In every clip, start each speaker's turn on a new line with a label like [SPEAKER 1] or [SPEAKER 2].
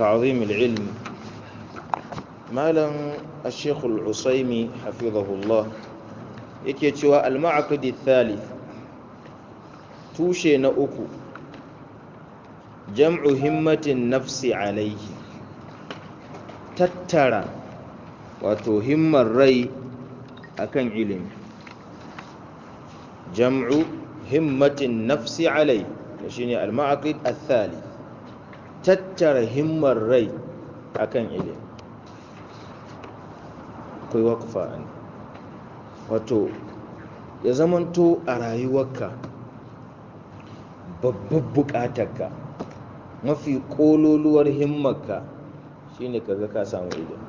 [SPEAKER 1] تعظيم العلم مالا الشيخ العصيمي حفظه الله yake cewa al-ma'aqid thalith tushe na uku jam'u himmatin nafsi alaihi tattara wato himmar rai akan ilimi jam'u himmatin nafsi alaihi shine al-ma'aqid thalith tattara himmar rai akan ilimi akwai wakfa ne wato ya zamanto a rayuwarka babbar bukatarka mafi kololuwar himmarka shine kaga ka samu ilimi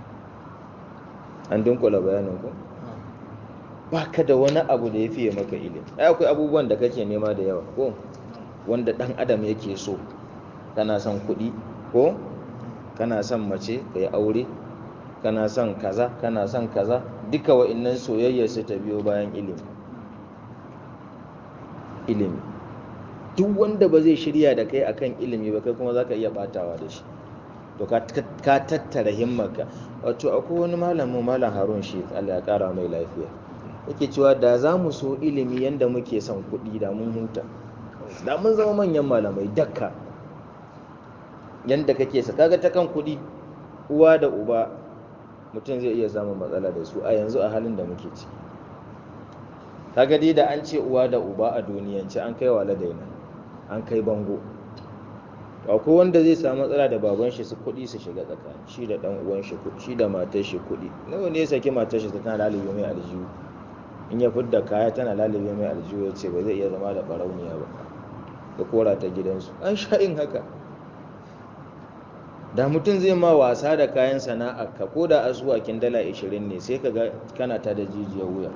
[SPEAKER 1] an dunkula bayanin ku baka da wani abu da ya fiye maka ilimi ai akwai abubuwan da kake nema da yawa ko wanda dan adam yake so kana son kuɗi ko kana son mace ka yi aure kana son kaza kana son kaza duka wa'innan soyayya su ta biyo bayan ilimi ilimi duk wanda ba zai shirya da kai akan ilimi ba kai kuma zaka iya batawa da shi to ka tattara himmarka wato akwai wani malamin malam harun shi Allah ya kara mai lafiya yake cewa da za mu so ilimi yanda muke son kuɗi da mun huta da mun zama manyan malamai dakka yanda kake sa kaga ta kan kuɗi uwa da uba mutum zai iya samun matsala da su a yanzu a halin da muke ciki kaga dai da an ce uwa da uba a duniyance an kai wa ladaina an kai bango akwai wanda zai samu matsala da baban shi su kuɗi su shiga tsakani shi da ɗan uwan shi kuɗi shi da matar shi kuɗi nawa ne ya saki matar shi tana lalibe mai aljihu in ya fidda kaya tana lalibe mai aljihu ya ce ba zai iya zama da ɓarauniya ba da kora ta gidansu an sha in haka da mutum zai ma wasa da kayan sana'a ka ko da asuwakin dala 20 ne sai ka ga kana ta da jijiyar wuya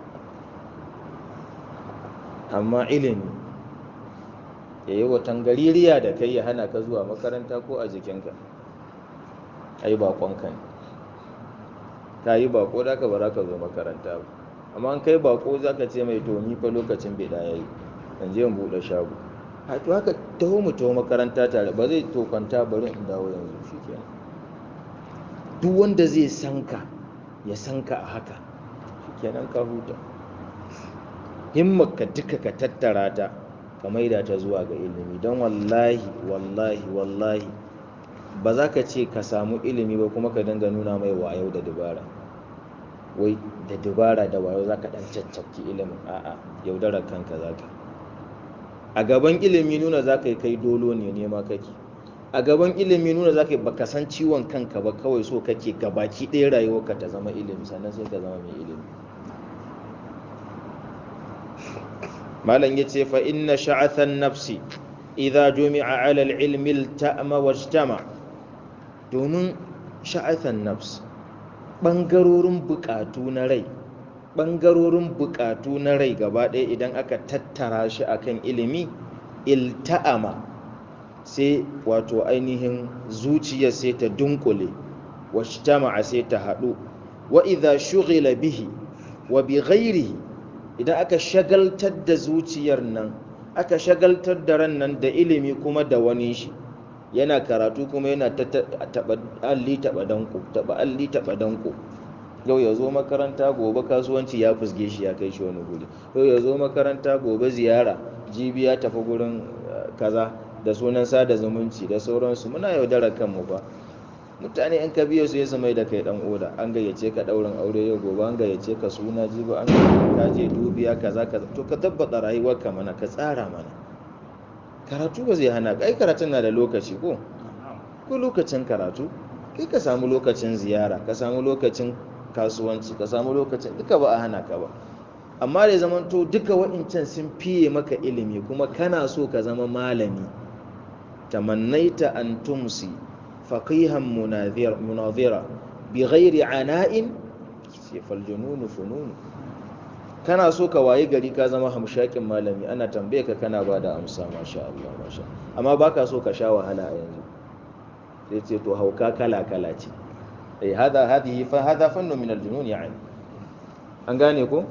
[SPEAKER 1] amma ilimi ya yi watan gaririya da kai ya hana ka zuwa makaranta ko a jikinka ai bakonka ne ka yi bako da ka bara ka zo makaranta ba amma an kai bako za ka ce mai tomi fa lokacin bai ya yi in je in buɗe shago a to haka taho mu taho makaranta tare ba zai to kwanta bari in dawo yanzu shikenan duk wanda zai sanka ya sanka a haka shikenan ka huta himmarka duka ka tattara ta ka maida ta zuwa ga ilimi don wallahi wallahi wallahi ba za ka ce ka samu ilimi ba kuma ka dinga nuna mai wayo da dubara wai da dubara da wayo za ka ɗan caccabki ilimin a'a yaudarar kanka za ka a gaban ilimi nuna za ka yi kai dolo ne nema kake a gaban ilimi nuna za ka yi baka san ciwon kanka ba kawai so kake gabaki ɗaya rayuwarka ta zama ilimi sannan sai ka zama mai ilimi malam ya ce fa inna sha'athan nafsi idza jumi'a ala al-ilmi ta'ama wajtama domin sha'athan nafs bangarorin bukatu na rai ɓangarorin buƙatu na rai gaba ɗaya idan aka tattara shi akan ilimi ilta'ama sai wato ainihin zuciya sai ta dunkule washtama'a sai ta haɗu wa idha shughila bihi wa bi ghairihi idan aka shagaltar da zuciyar nan aka shagaltar da ran nan da ilimi kuma da wani shi yana karatu kuma yana taɓa alli taɓa danko taɓa alli taɓa danko yau ya zo makaranta gobe kasuwanci ya fusge shi ya kai shi wani guri yau ya zo makaranta gobe ziyara jibi ya tafi gurin kaza da sunan sada zumunci da sauransu muna yaudarar kanmu ba mutane in ka biyo su ya mai da kai dan oda an gayyace ka daurin aure yau gobe an gayyace ka suna jibi an ka je dubiya kaza kaza to ka tabbata rayuwarka mana ka tsara mana karatu ba zai hana kai karatun na da lokaci ko ko lokacin karatu kai ka samu lokacin ziyara ka samu lokacin kasuwanci ka samu lokacin duka ba a hana ka ba amma da zaman to duka waɗancan sun fiye maka ilimi kuma kana so ka zama malami tamannaita an tumsi faqihan munazira bi ghairi ana'in fal jununu fununu kana so ka waye gari ka zama hamshakin malami ana tambaye ka kana ba da amsa masha Allah masha amma baka so ka sha wahala a yanzu sai ce to hauka kala kala ce eh hada hadihi fa hada fannu min aljunun yani an gane ko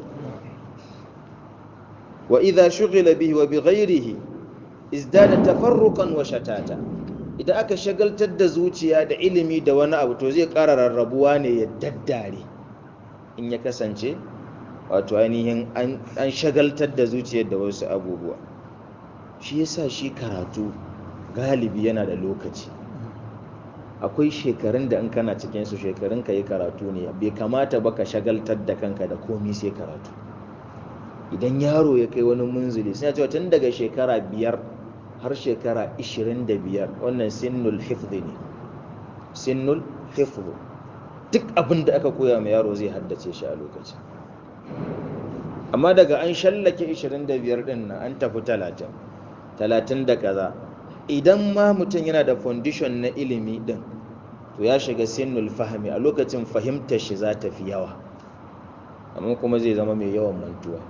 [SPEAKER 1] wa idha shughila bihi wa bighayrihi izdada tafarruqan wa shatata idan aka shagaltar da zuciya da ilimi da wani abu to zai ƙara rarrabuwa ne ya daddare in ya kasance wato ainihin an shagaltar da zuciyar da wasu abubuwa shi yasa shi karatu galibi yana da lokaci akwai shekarun da in kana cikin su shekarun ka yi karatu ne bai kamata ba ka shagaltar da kanka da komi sai karatu idan yaro ya kai wani munzili suna cewa tun daga shekara biyar har shekara 25 wannan sinnul hifzi ne sinnul hifzi duk abin da aka koya ma yaro zai haddace shi a lokaci amma daga an shallake 25 din nan an tafi 30 30 da kaza idan ma mutum yana da foundation na ilimi din to ya shiga sinnul fahmi a lokacin fahimtar shi za ta fi yawa amma kuma zai zama mai yawan mantuwa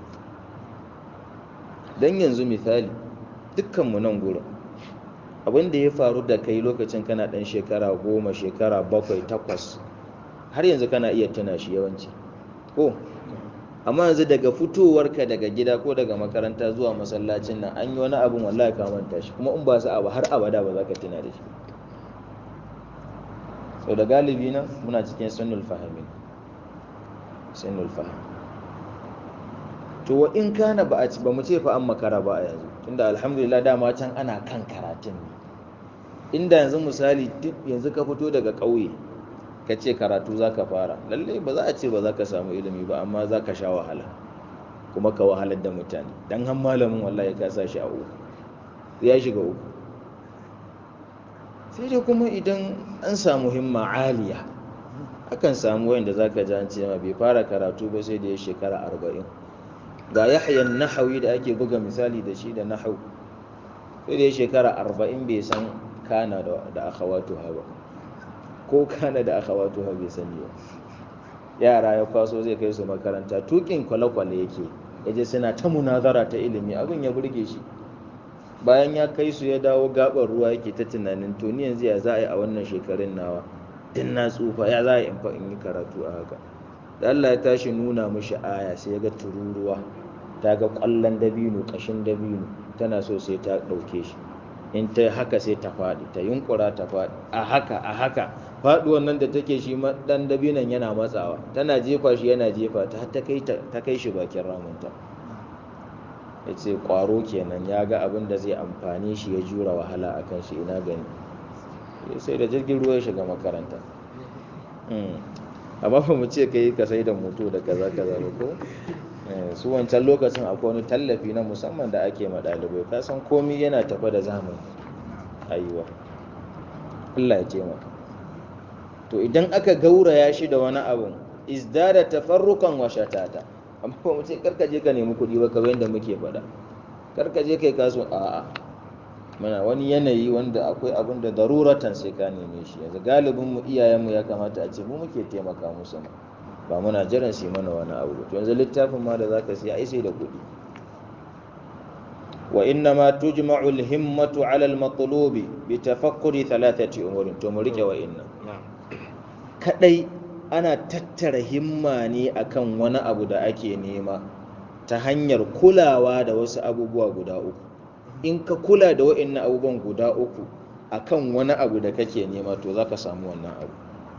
[SPEAKER 1] don yanzu misali dukkanmu nan gurin abin da ya faru da kai lokacin kana ɗan shekara goma shekara bakwai takwas har yanzu kana iya tuna shi yawanci ko amma yanzu daga fitowarka daga gida ko daga makaranta zuwa masallacin nan an yi wani abin wallahi ka manta shi kuma in ba su abu har abada ba za ka tuna da shi sau da galibi nan muna cikin sunnul fahimin sunnul fahim to wa in kana ba a ci ba mu ce fa an makara ba a yanzu tunda alhamdulillah dama can ana kan karatun ne inda yanzu misali duk yanzu ka fito daga ƙauye ka ce karatu za ka fara lalle ba za a ce ba za ka samu ilimi ba amma za ka sha wahala kuma ka wahalar da mutane don han malamin wallahi ka sa shi a uku ya shiga uku sai dai kuma idan an samu himma aliya akan samu wanda za ka ji an ce ma bai fara karatu ba sai da ya shekara arba'in ga yahyan nahawi da ake buga misali da shi da nahau sai da ya shekara arba'in bai san kana da akhawatu ba ko kana da akhawatu bai sani ba yara ya kwaso zai kai su makaranta tukin kwale-kwale yake yaje suna ta munazara ta ilimi abin ya burge shi bayan ya kai su ya dawo gabar ruwa yake ta tunanin to ni yanzu ya za a yi a wannan shekarun nawa din na tsufa ya za a yi in yi karatu a haka da Allah ya tashi nuna mishi aya sai ya ga tururuwa ta ga ƙwallon dabino ƙashin dabino tana so sai ta ɗauke shi in ta haka sai ta faɗi ta yunkura ta faɗi a haka a haka faɗuwan nan da take shi ɗan dabinon yana matsawa tana jefa shi yana jefa ta ta kai shi bakin ramunta ya ce ƙwaro kenan ya ga abin da zai amfani shi ya jura wahala a kan shi ina gani sai da jirgin ruwa ya shiga makaranta amma ba mu ce kai ka sai da moto da kaza kaza ba ko su wancan lokacin akwai wani tallafi na musamman da ake ma ɗalibai ka san komi yana tafa da zamani ayuwa Allah ya ce maka to idan aka gauraya shi da wani abu izdada tafarrukan wa shatata amma ba mu ce karka je ka nemi kuɗi ba kamar yadda muke faɗa karka je kai kaso a'a mana wani yanayi wanda akwai abin da daruratan sai ka neme shi yanzu galibin mu iyayen mu ya kamata a ce mu muke taimaka musu ma ba muna jiran su mana wani abu to yanzu littafin ma da zaka siya ai sai da kuɗi wa inna ma tujma'u al-himmatu 'ala al-matlubi bi tafakkuri thalathati umurin to mu rike wa inna kadai ana tattara himma ne akan wani abu da ake nema ta hanyar kulawa da wasu abubuwa guda uku in ka kula da wa'annan abubuwan guda uku akan wani abu da kake nema to zaka samu wannan abu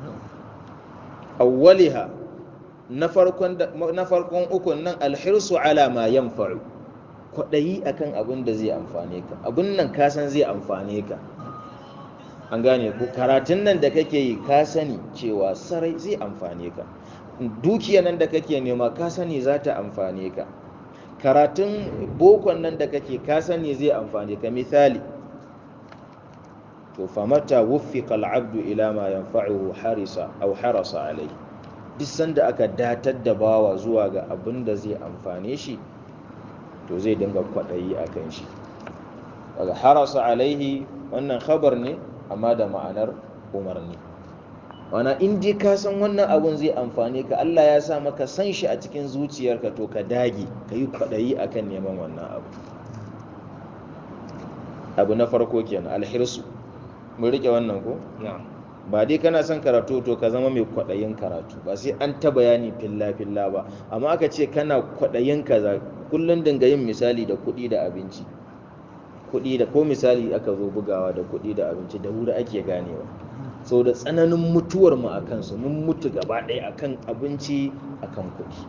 [SPEAKER 1] awwaliha na farkon na farkon ukun nan alhirsu ala ma yanfa'u kwadayi akan abin da zai amfane ka abin nan ka san zai amfane ka an gane ko karatun nan da kake yi ka sani cewa sarai zai amfane ka dukiya nan da kake nema ka sani za ta amfane ka karatun bokon nan da kake ka sani zai amfane ka misali to famata wuffiqa al'abdu ila ma yanfa'uhu harisa aw harasa alai duk sanda aka datar da bawa zuwa ga abin da zai amfane shi to zai dinga kwadayi akan shi daga harasa alaihi wannan khabar ne amma da ma'anar umarni wana in dai ka san wannan abun zai amfane ka Allah ya sa maka san shi a cikin zuciyarka to ka dage ka yi kwaɗayi akan neman wannan abu abu na farko kenan alhirsu mun rike wannan ko ba dai kana son karatu to ka zama mai kwaɗayin karatu ba sai an ta bayani filla filla ba amma aka ce kana kwaɗayin kaza kullum dinga yin misali da kuɗi da abinci kuɗi da ko misali aka zo bugawa da kuɗi da abinci da wuri ake ganewa so da tsananin mutuwar mu a kansu mun mutu gaba ɗaya akan abinci akan kuɗi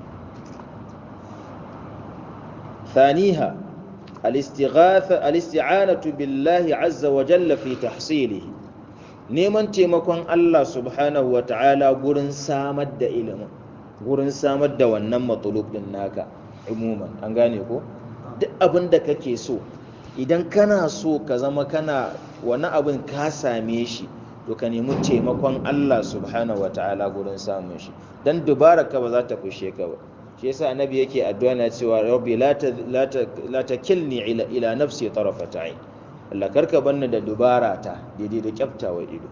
[SPEAKER 1] ثانيها الاستغاثة الاستعانة بالله عز وجل في تحصيله neman taimakon Allah subhanahu wa ta'ala gurin samar da ilimin gurin samar da wannan matsalub din naka umuman an gane ko duk abin da kake so idan kana so ka zama kana wani abin ka same shi to ka nemi taimakon Allah subhanahu wa ta'ala gurin samun shi dan dubara ka ba za ta fushe ka ba shi yasa annabi yake addu'a na cewa rabbi la la takilni ila ila nafsi tarafata ayn Allah karka banni da dubara ta daidai da kyaftawa ido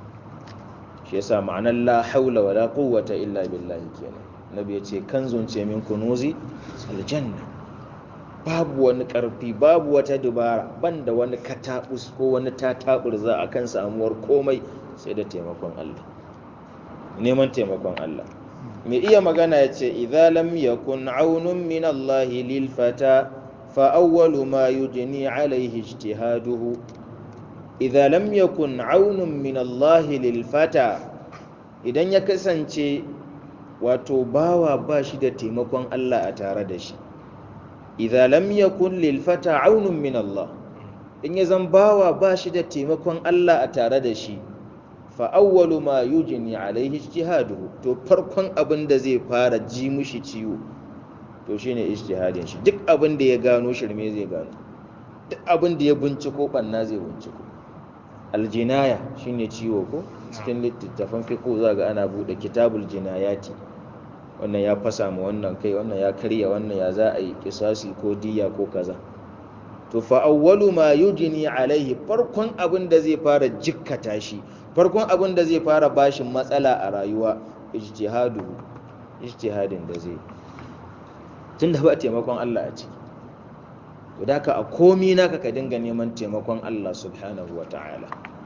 [SPEAKER 1] shi yasa ma'anar la haula wala quwwata illa billahi kenan nabi yace kanzun ce min kunuzi aljanna babu wani karfi babu wata dubara banda wani katabus ko wani tataburza akan samuwar komai sai da taimakon Allah neman taimakon Allah mai iya magana yace idza lam yakun aunun min Allah lil fata فأول ما يجني عليه اجتهاده إذا لم يكن عون من الله للفتى idan ya kasance wato bawa ba shi da taimakon Allah a tare da shi idza lam yakun lil fata aunun min Allah in ya zan bawa ba shi da taimakon Allah a tare da shi fa awwalu ma yujni alaihi ijtihaduhu to farkon abin da zai fara ji mushi ciwo to shine ijtihadin shi duk abin da ya gano shirme zai gano duk abin da ya binciko banna zai binciko aljinaya shine ciwo ko cikin littattafan fiqh za ga ana bude kitabul jinayati wannan ya fasa ma wannan kai wannan ya karya wannan ya za a yi kisasi ko diya ko kaza to fa awwalu ma yujni alaihi farkon abin da zai fara jikkata shi farkon abin da zai fara bashin matsala a rayuwa ijtihadu ijtihadin da zai tunda ba taimakon Allah a ciki to da ka a komi naka ka dinga neman taimakon Allah subhanahu wa ta'ala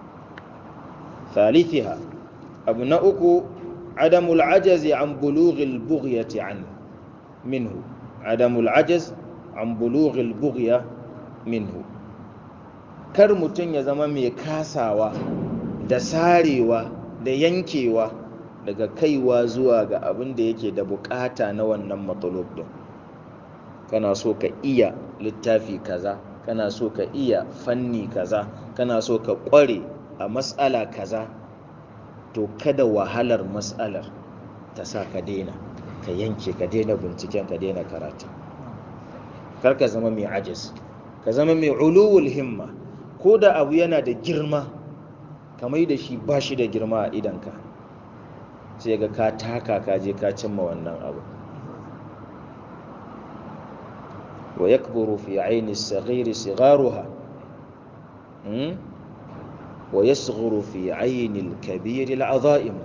[SPEAKER 1] thalithiha abu na uku adamul ajazi an bulughil bughyati an minhu adamul ajaz an bulughil bughya minhu kar mutum ya zama mai kasawa da sarewa da yankewa daga kaiwa zuwa ga abin da yake da bukata na wannan matsalub din kana so ka iya littafi kaza kana so ka iya fanni kaza kana so ka kware a matsala kaza to kada wahalar matsalar ta sa ka daina ka yanke ka daina binciken ka daina karatu kar ka zama mai ajis ka zama mai uluwul himma ko da abu yana da girma ka mai da shi ba shi da girma a idanka sai ga ka taka ka je ka cimma wannan abu wa yakburu fi aini saghiri sigharuha wa yasghuru fi aini al-kabir al-azaim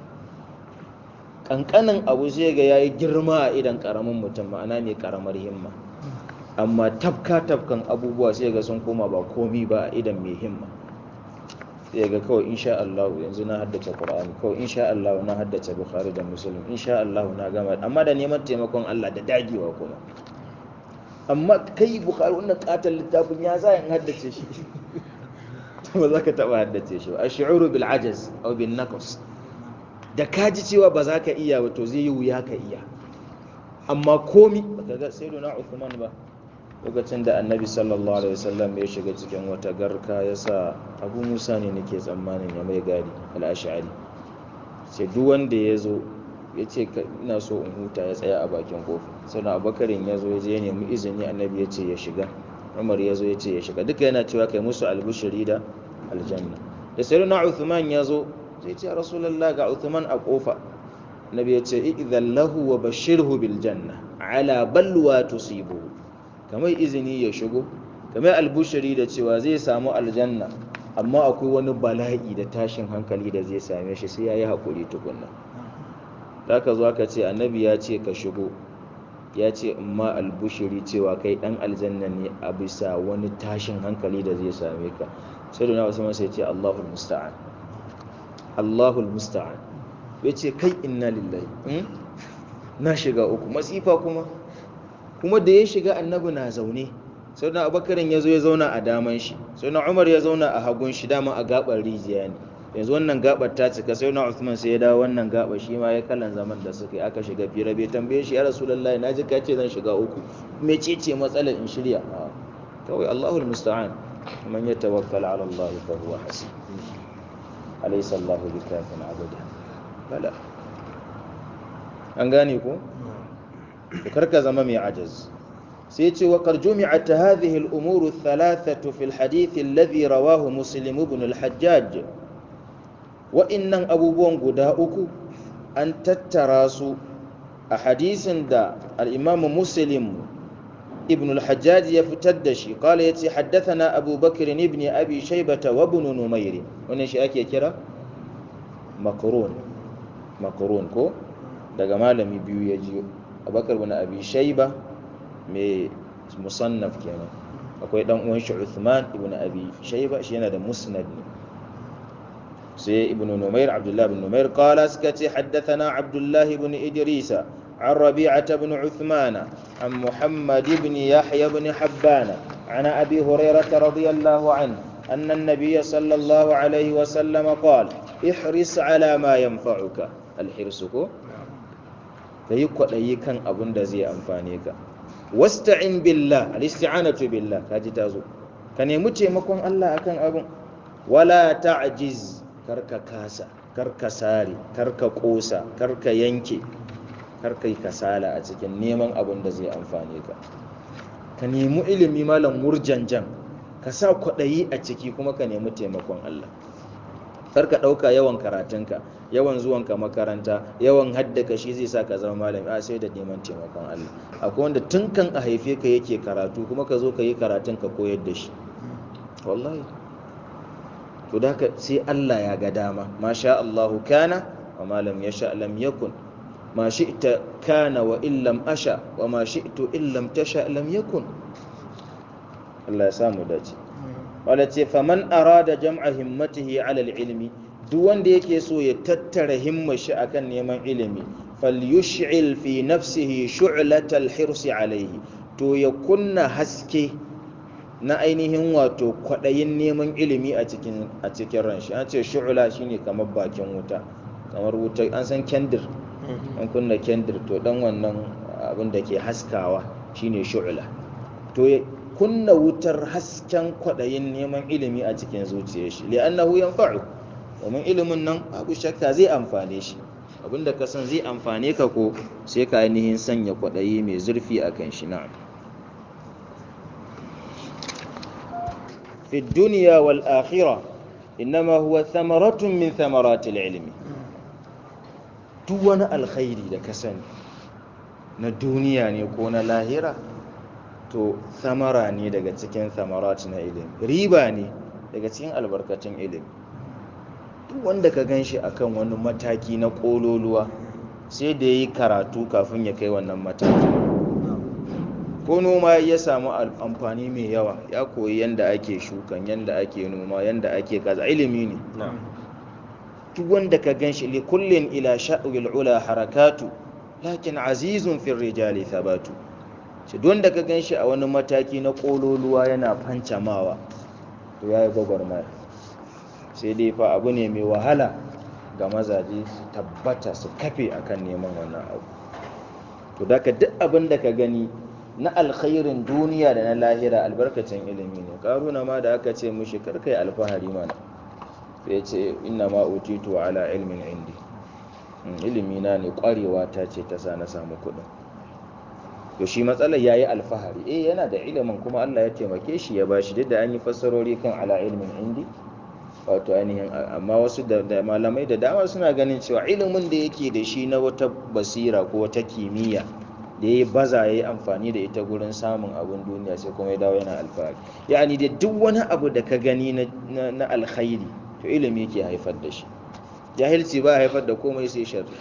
[SPEAKER 1] kankanin abu sai ga yayi girma a idan karamin mutum ma'ana ne karamar himma amma tafka tafkan abubuwa sai ga sun koma ba komi ba a idan mai himma sai ga kawai insha Allah yanzu na haddace Qur'ani kawai insha Allah na haddace Bukhari da Muslim insha Allah na gama amma da neman taimakon Allah da dagewa kuma amma kai Bukhari wannan katon littafin ya za in haddace shi ba za ka taba haddace shi ba ash'uru bil ajaz aw bin naqs da ka ji cewa ba za ka iya ba to zai yi wuya ka iya amma komi baka ga sayyiduna Uthman ba lokacin da annabi sallallahu alaihi wasallam ya shiga cikin wata garka ya sa abu musa ne nake tsammanin ya mai gadi al'ashari sai duk wanda ya zo ya ce ina so in huta ya tsaya a bakin kofi sannan abubakarin ya zo ya je nemi izini annabi ya ce ya shiga umar ya zo ya ce ya shiga duka yana cewa kai musu albushiri da aljanna da sai na uthman ya zo zai ce rasulullah ga uthman a kofa annabi ya ce idan lahu wa bashirhu bil janna ala balwa tusibu kamar izini ya shigo kamar albushiri da cewa zai samu aljanna amma akwai wani bala'i da tashin hankali da zai same shi sai ya yi haƙuri tukunna za ka zo aka ce annabi ya ce ka shigo ya ce amma albushiri cewa kai ɗan aljanna ne a bisa wani tashin hankali da zai same ka sai da na wasu masa ya ce allahul musta'an allahul musta'an ya ce kai inna lillahi na shiga uku masifa kuma kuma da ya shiga annabi na zaune sai na abubakarin ya zo ya zauna a daman shi sai na umar ya zauna a hagun shi dama a gabar rijiya ne yanzu wannan gabar ta cika sai na Uthman sai ya dawo wannan gabar shi ma ya kallan zaman da suka yi aka shiga fira bai tambaye shi ya rasulullahi na ji ka ce zan shiga uku me ce ce matsalar in shirya kawai Allahul musta'an man yatawakkal ala Allah fa huwa hasib alaysa Allahu bikafin abada bala an gane ko to karka zama mai ajaz sai ce wa karjumi'at hadhihi al-umur ath-thalathatu fi al-hadith alladhi rawahu muslim ibn al-hajjaj wa innan abubuwan guda uku an tattara su a hadisin da al-imam muslim ibn al-hajjaj ya fitar da shi qala yace haddathana abu bakr ibn abi shaybah wa ibn numayr wannan shi ake kira makrun makrun ko daga malami biyu ya jiyo abubakar bin abi shayba mai musannaf kenan akwai dan uwan shi Uthman ibn Abi Shayba shi yana da musnad ne sai ibn Numair Abdullah ibn Numair qala skati haddathana Abdullah ibn Idris عن ربيعة بن عثمان عن محمد بن يحيى بن حبان عن أبي هريرة رضي الله عنه أن النبي صلى الله عليه وسلم قال احرص على ما ينفعك الحرص كيكو كان أبن دزي أنفانيك wasta'in billah al-isti'anatu billah kaji tazo ka nemi taimakon Allah akan abun wala ta'jiz karka kasa karka sare karka kosa karka yanke karka yi kasala a cikin neman abun da zai amfane ka ka nemi ilimi malam murjanjan ka sa kwaɗayi a ciki kuma ka nemi taimakon Allah karka ɗauka yawan karatunka yawan zuwanka makaranta yawan haddaka shi zai sa ka zama malami a sai da neman taimakon Allah akwai wanda tun kan a haife ka yake karatu kuma ka zo ka yi karatun ka koyar da shi wallahi to da ka sai Allah ya ga dama masha Allahu kana wa ma lam yasha lam yakun ma shi'ta kana wa in lam asha wa ma shi'tu in lam tasha lam yakun Allah ya samu dace wala ce faman arada jam'a himmatihi ala ilmi duk wanda yake so ya tattara himmar shi akan neman ilimi falyush'il fi nafsihi shu'latal hirsi alaihi to ya kunna haske na ainihin wato kwadayin neman ilimi a cikin a cikin ran shi an ce shu'la shine kamar bakin wuta kamar wuta an san kendir an kunna kendir to dan wannan abin da ke haskawa shine shu'la to kunna wutar hasken kwaɗayin neman ilimi a cikin zuciyar shi li'annahu yanfa'u domin ilimin nan abu shakka zai amfane shi abinda ka san zai amfane ka ko sai ka ainihin sanya kwaɗayi mai zurfi a kan shi na'am fi duniya wal akhirah innama huwa thamaratun min thamaratil ilmi duk wani alkhairi da ka sani na duniya ne ko na lahira to samara ne daga cikin samarat na ilimi riba ne daga cikin albarkacin ilimi duk wanda ka gan shi akan wani mataki na ƙololuwa sai da ya yi karatu kafin ya kai wannan mataki ko noma ya samu amfani mai yawa ya koyi yadda ake shukan yadda ake noma yadda ake kaza ilimi ne duk wanda ka gan shi likullin ila sha'ul ula harakatu lakin azizun fil rijali thabatu shi don da ka gan shi a wani mataki na ƙololuwa yana fancamawa to ya yi gwagwarmaya sai dai fa abu ne mai wahala ga mazaje su tabbata su kafe akan neman wannan abu to da ka duk abin da ka gani na alkhairin duniya da na lahira albarkacin ilimi ne karuna ma da aka ce mushi karkai alfahari mana sai ce inna ma utitu ala ilmin indi ilimi na ne kwarewa ta ce ta sa na samu kuɗin to shi matsalar yayi alfahari eh yana da ilimin kuma Allah ya taimake shi ya bashi duk da an yi fassarori kan ala ilmin indi wato ainihin amma wasu da malamai da dama suna ganin cewa ilimin da yake da shi na wata basira ko wata kimiyya da ya baza ya yi amfani da ita gurin samun abin duniya sai kuma ya dawo yana alfahari ya'ani da duk wani abu da ka gani na alkhairi to ilimi yake haifar da shi jahilci ba haifar da komai sai sharri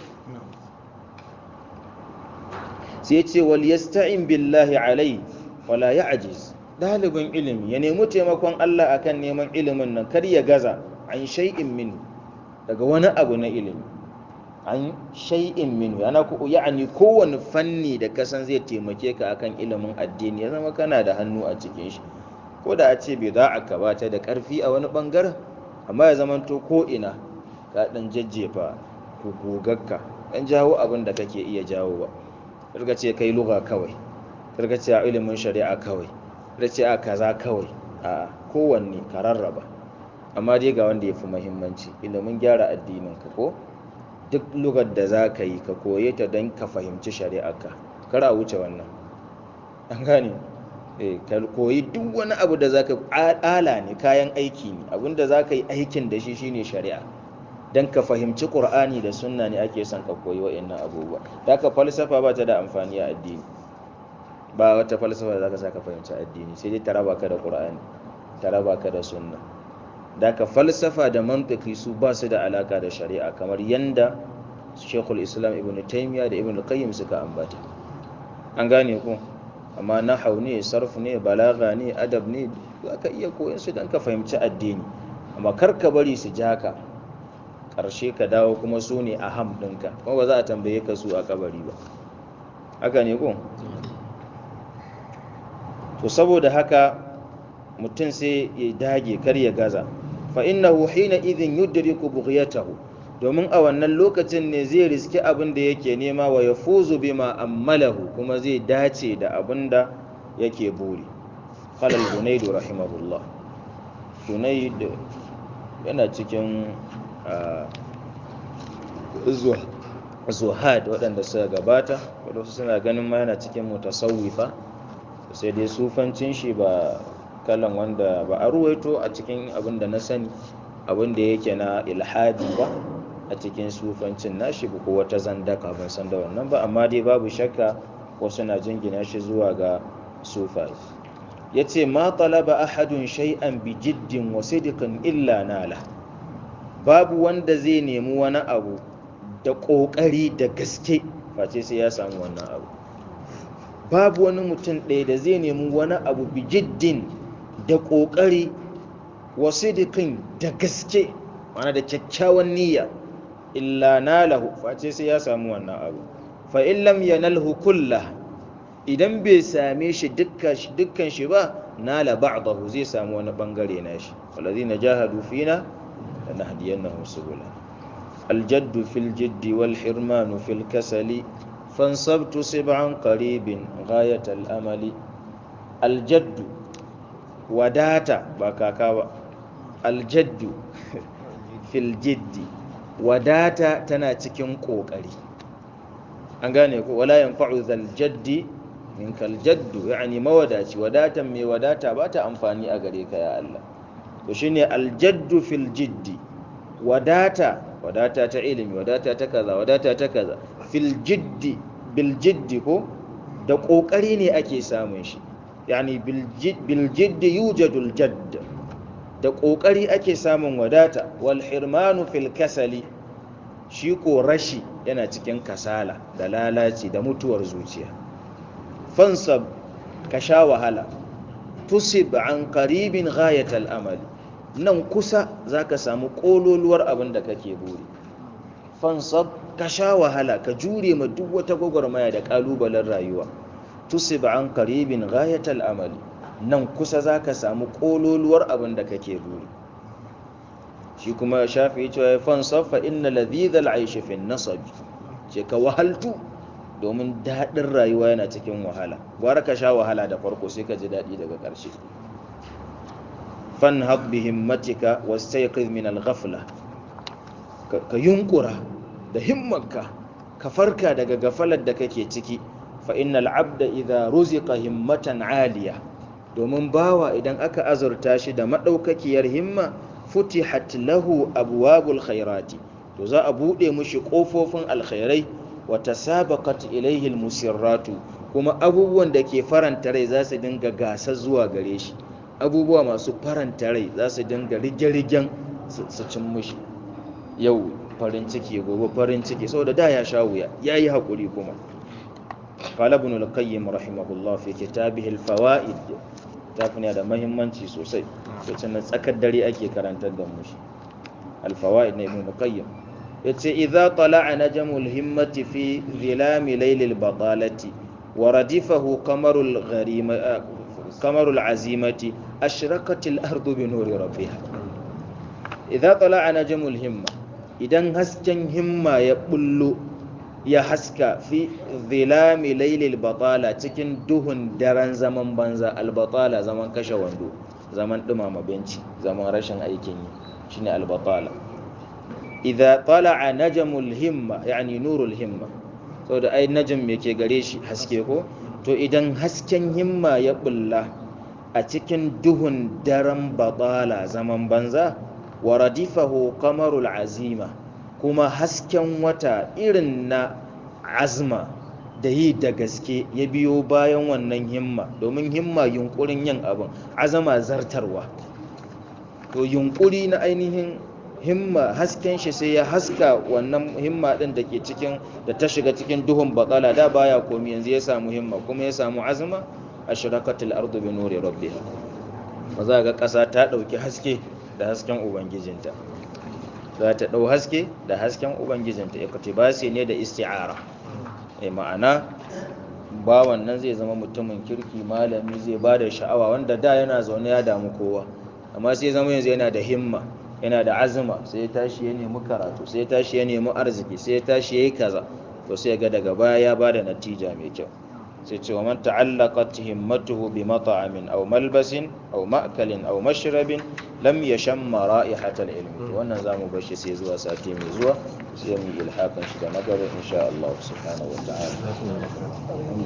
[SPEAKER 1] sai ce wal yasta'in billahi alai wala ya'jiz dalibin ilimi ya nemi taimakon Allah akan neman ilimin nan kar ya gaza an shay'in min daga wani abu na ilimi an shay'in minhu yana ku ya'ani kowane fanni da kasan zai taimake ka akan ilimin addini ya zama kana da hannu a cikin shi ko da a ce bai za a kabata da karfi a wani bangaren amma ya zama to ko ina ka dan jajjefa gogagka dan jawo abin da kake iya jawo ba karka ce kai lugha kawai karka ce a ilimin shari'a kawai karka ce a kaza kawai a kowanne ka rarraba amma dai ga wanda ya fi muhimmanci ilimin gyara addinin ka ko duk lugar da za ka yi ka koye ta don ka fahimci shari'arka kar a wuce wannan an gane ka koyi duk wani abu da za ka ala ne kayan aiki ne abinda za ka yi aikin da shi shine shari'a don ka fahimci ƙur'ani da sunna ne ake son ka koyi wa'annan abubuwa da ka falsafa ba ta da amfani a addini ba wata falsafa da za ka sa ka fahimci addini sai dai ta raba ka da ƙur'ani ta raba ka da sunna da ka falsafa da mantiki su ba su da alaka da shari'a kamar yanda shekul islam ibn taimiyya da ibn qayyim suka ambata an gane ku amma nahau ne sarf ne balaga ne adab ne za ka iya koyon su don ka fahimci addini amma kar ka bari su ja ka ƙarshe ka dawo kuma su ne a ham ɗinka kuma ba za a tambaye ka su a kabari ba haka ne ku to saboda haka mutum sai ya dage kar ya gaza fa innahu hina idhin yudriku bughyatahu domin a wannan lokacin ne zai riski abin da yake nema wa yafuzu bima ammalahu kuma zai dace da abin da yake buri qala al-hunayd rahimahullah hunayd yana cikin zuhad waɗanda suka gabata wadansu suna ganin ma yana cikin mutasawwifa sai dai sufancin shi ba kalan wanda ba a ruwaito a cikin abin da na sani abin da yake na ilhadi ba a cikin sufancin nashi ba ko wata zandaka ban san da wannan ba amma dai babu shakka wasu na jingina shi zuwa ga sufai ya ce ma talaba ahadun shay'an bi jiddin wa sidqin illa nala babu wanda zai nemi wani abu da ƙoƙari da gaske face sai ya samu wannan abu babu wani mutum ɗaya da zai nemi wani abu bi jiddin da ƙoƙari wasidikin da gaske mana da kyakkyawan niyya illa nalahu face sai ya samu wannan abu fa in lam yanalhu kullah idan bai same shi dukkan shi ba nala ba'dahu zai samu wani bangare nashi walladhina jahadu fina lanahdiyannahum subula الجد في الجد والحرمان في الكسل فانصبت سبعا قريب غاية الأمل الجد wadata ba kaka ba aljaddu fil jiddi wadata tana cikin kokari an gane ko wala yanfa'u zal jaddi min kal jaddu yani mawadaci wadatan mai wadata ba ta amfani a gare ka ya Allah to shine aljaddu fil jiddi wadata wadata ta ilimi wadata ta kaza wadata ta kaza fil jiddi bil jiddi ko da kokari ne ake samun shi yani biljiddi yujadul jadd da ƙoƙari ake samun wadata wal hirmanu fil kasali shi ko rashi yana cikin kasala da lalaci da mutuwar zuciya fansab ka sha wahala tusib an qaribin ghayatal amali nan kusa zaka samu kololuwar abin da kake buri fansab ka sha wahala ka jure ma duk wata gwagwarmaya da kalubalen rayuwa tusib an qaribin ghayatal amali nan kusa zaka samu kololuwar abin da kake buri shi kuma shafi cewa fansab fa inna ladhidhal aishi fi nasab ce ka wahaltu domin daɗin rayuwa yana cikin wahala gwara ka sha wahala da farko sai ka ji daɗi daga ƙarshe fanhad bi himmatika wastayqiz min al-ghafla ka yunkura da himmanka ka farka daga gafalar da kake ciki fa innal abda idza ruziqa himmatan aliya domin bawa idan aka azurta shi da madaukakiyar himma futihat lahu abwabul khairati to za a bude mushi kofofin alkhairai wa tasabaqat ilayhi almusirratu kuma abubuwan da ke faranta rai za su dinga gasa zuwa gare shi abubuwa masu faranta rai za su dinga rige-rigen su cin mushi yau farin ciki gobe farin ciki saboda da ya sha wuya yayi hakuri kuma قال ابن القيم رحمه الله في كتابه الفوائد tafina da mahimmanci sosai lokacin tsakar dare ake karantar da mushi alfawaid na ibn qayyim yace idza tala'a najmul himmati fi dhilami laylil batalati wa radifahu qamarul gharima qamarul azimati ashraqatil ardu bi nuri rabbiha idza tala'a najmul himma idan hasken himma ya bullo ya haska fi dhilami laylil batala cikin duhun daren zaman banza albatala zaman kashe wando zaman dumama benci zaman rashin aikin yi shine albatala idza tala'a najmul himma yani nurul himma saboda ai najm yake gare shi haske ko to idan hasken himma ya bulla a cikin duhun daren batala zaman banza wa radifahu qamarul azima kuma hasken wata irin na azma da yi da gaske ya biyo bayan wannan himma domin himma yunkurin yin abin azama zartarwa to yunkuri na ainihin himma hasken shi sai ya haska wannan himma din da ke cikin da ta shiga cikin duhun batsala da baya komi yanzu ya samu himma kuma ya samu azma a shirakatul ardu bi nuri rabbiha ba za ga ƙasa ta ɗauki haske da hasken ubangijinta za ta ɗau haske da hasken ubangijinta iktibasi ne da isti'ara e ma'ana bawan nan zai zama mutumin kirki malami zai ba da sha'awa wanda da yana zaune ya damu kowa amma sai zama yanzu yana da himma yana da azuma sai ya tashi ya nemi karatu sai ya tashi ya nemi arziki sai ya tashi ya yi kaza to sai ga daga baya ya ba da natija mai kyau sai ce wa man ta'allaqat himmatuhu bi mat'amin aw malbasin aw ma'kalin aw mashrabin lam yashamma ra'ihatal ilmi to wannan zamu bar shi sai zuwa sati mai zuwa sai mu ilhakan shi da na gaba insha Allah subhanahu wa ta'ala